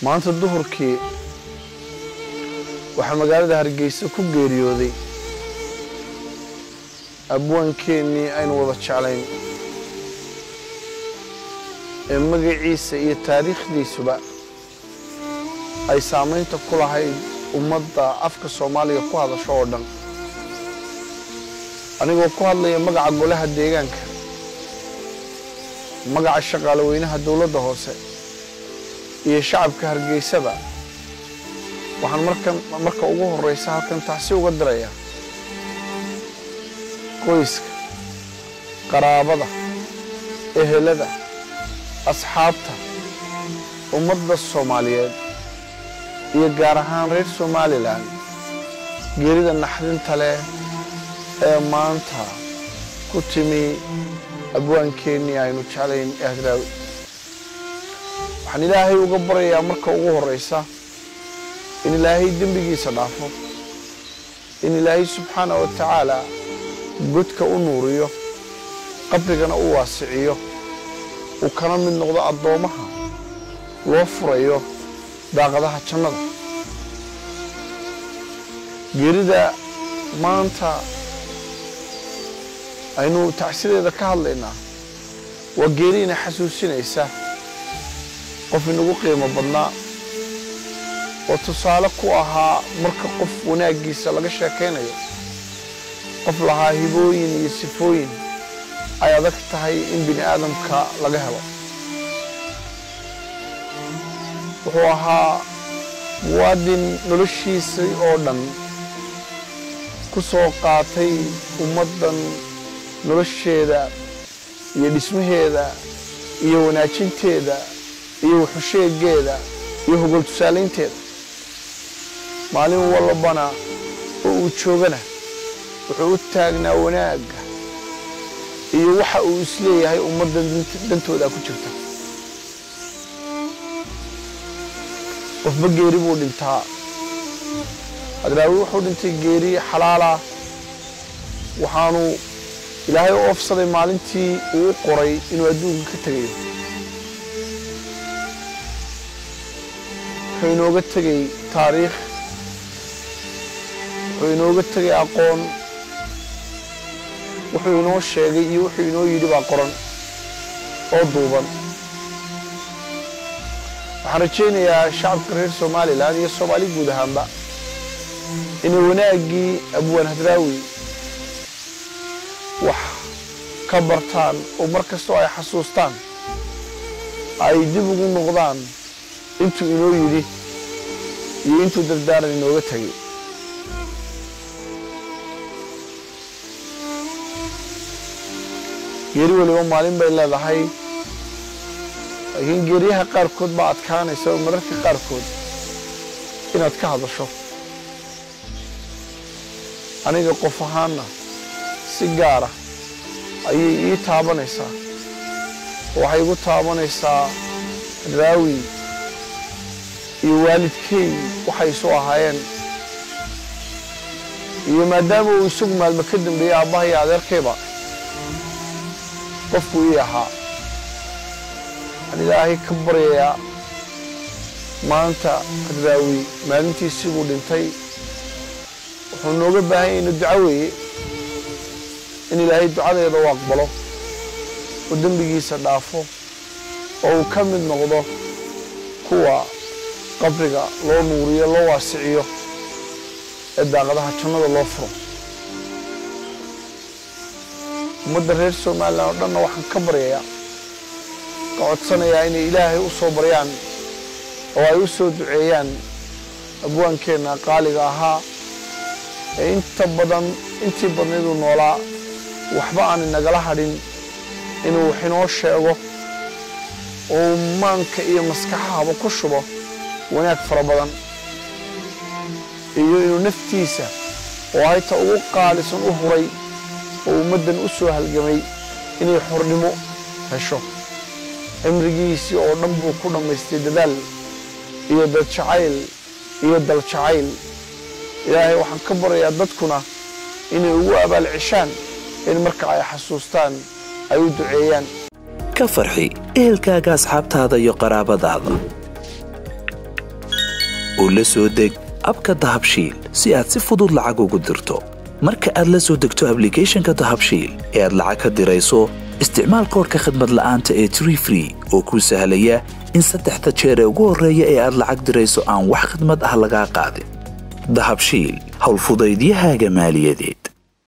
maanta duhurkii waxaa magaalada hargeysa ku geeriyooday abwaankeenii aynu wada jeclayn ee magaciisa iyo taariikhdiisuba ay saamaynta ku lahayd ummadda afka soomaaliga ku hadasho oo dhan anigoo ku hadlaya magaca golaha deegaanka magaca shaqaale weynaha dowladda hoose iyo shacabka hargeysaba waxaan markan marka ugu horreysa halkan taxsi uga dirayaa qoyska qaraabada ehelada asxaabta ummadda soomaaliyeed iyo gaar ahaan reer somalilan geerida naxdinta leh ee maanta ku timi abwaankeenii aynu jeclayn ee hadraawi waxaan ilaahay uga baryayaa marka ugu horreysa in ilaahay dembigiisa dhaafo in ilaahay subxaana wa tacaala godka u nuuriyo qabrigana u waasiciyo uu kana mid noqdo addoommaha loo furayo daaqadaha jannada geerida maanta aynu tacsideeda ka hadlaynaa waa geeri ina xasuusinaysa qof inagu qiimo badnaa oo tusaale ku ahaa marka qof wanaaggiisa laga sheekaynayo qof lahaa hibooyin iyo sifooyin ay adag tahay in bini aadamka laga helo wuxuu ahaa muwaadin noloshiisii oo dhan ku soo qaatay ummaddan nolosheeda iyo dhismaheeda iyo wanaajinteeda iyo wuxusheegeeda iyo hogol tusaalaynteeda maalin walbana oo uu joogana wuxuu u taagnaa wanaagga iyo waxa uu isleeyahay ummaddan dantooda ku jirta qofba geeri buu dhintaa hadraawi wuxuu dhintay geeri xalaalah waxaanu ilaahay u oofsaday maalintii uu u qoray inuu adduunka ka tegayo wuxuu inooga tegay taariikh wuxuu inooga tegay aqoon wuxuu inoo sheegay iyo wuxuu inoo yidhi baa qoran oo duuban waxaan rajaynayaa shacabka reer somalilan iyo soomaali guud ahaanba inay wanaaggii abwaan hadraawi wax ka bartaan oo mar kastoo ay xasuustaan ay dib ugu noqdaan intuu inoo yidhi iyo intuu dardaaran inooga tegay geeri weliba maalin bay leedahay laakiin geeriyaha qaarkood baa adkaanaysa oo mararka qaarkood inaad ka hadasho aniga qof ahaanna si gaara ayay ii taabanaysaa waxay igu taabanaysaa hadraawi iyo waalidkey waxay isu ahaayeen iyo maadaama uu isagu maalmo ka dambeeyey aabbaha iyo adeerkayba qofku ii ahaa waxaan ilaahay ka baryayaa maanta hadraawi maalintiisibuu dhintay wuxuu nooga baahan yahay inu duco weeye in ilaahay ducadeeda u aqbalo oo dembigiisa dhaafo oo uu ka mid noqdo kuwa qabriga loo nuuriyo loo waasiciyo ee daaqadaha jannada loo furo ummadda reer somalilan oo dhanna waxaan ka baryayaa ka codsanayaa inay ilaahay u soo baryaan oo ay u soo duceeyaan abwaankeenna qaaliga ahaa ee inta badan intii badnayduu noolaa waxba aan inagala hadhin inuu wax inoo sheego oo maanka iyo maskaxahaba ku shubo wanaag fara badan iyo inuu naftiisa oo hayta ugu qaalisan u huray oo ummaddan u soo halgamay inay xornimo hesho cimrigiisii oo dhan buu ku dhammaystay dadaal iyo dad jacayl iyo dal jacayl ilaahay waxaan ka baryayaa dadkuna inay ugu abaal ceshaan in marka ay xasuustaan ay u duceeyaan ka farxi ehelkaaga asxaabtaada iyo qaraabadaada oo la soo deg abka dahabshiil si aad si fudud lacag ugu dirto marka aad la soo degto ablicathonka dahabshiil ee aad lacag ka dirayso isticmaal koorka khadmad la'aanta ee tree free oo kuu sahlaya in saddexda jeer ee ugu horreeya ee aad lacag dirayso aan wax khidmad ah lagaa qaadin dahabshiil howlfudaydiyahaaga maaliyadeed